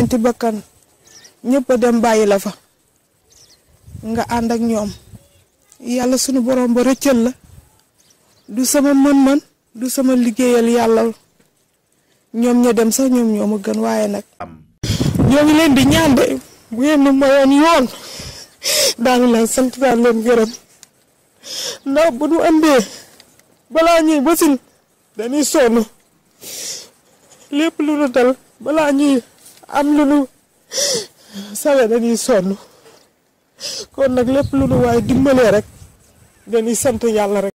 ñeenti bakkan ñëpp a dem bàyyi la fa nga ànd ak ñoom yàlla sunu borom ba rëccal la du sama mën-mën du sama liggéeyal yàlla ñoom ña dem sax ñoom ñoo ma gën waaye nag ñoo ngi leen di ñaan de bu ngeen ma mayoon yoon daanu leen sant daan leen gërëm ndax bu nu andee balaa ñuy basin dañuy sonn lépp lu nu dal balaa ñuy am lu nu sawe dañuy sonn kon nag lépp lu nu waaye dimbalee rek dañuy sant yàlla rek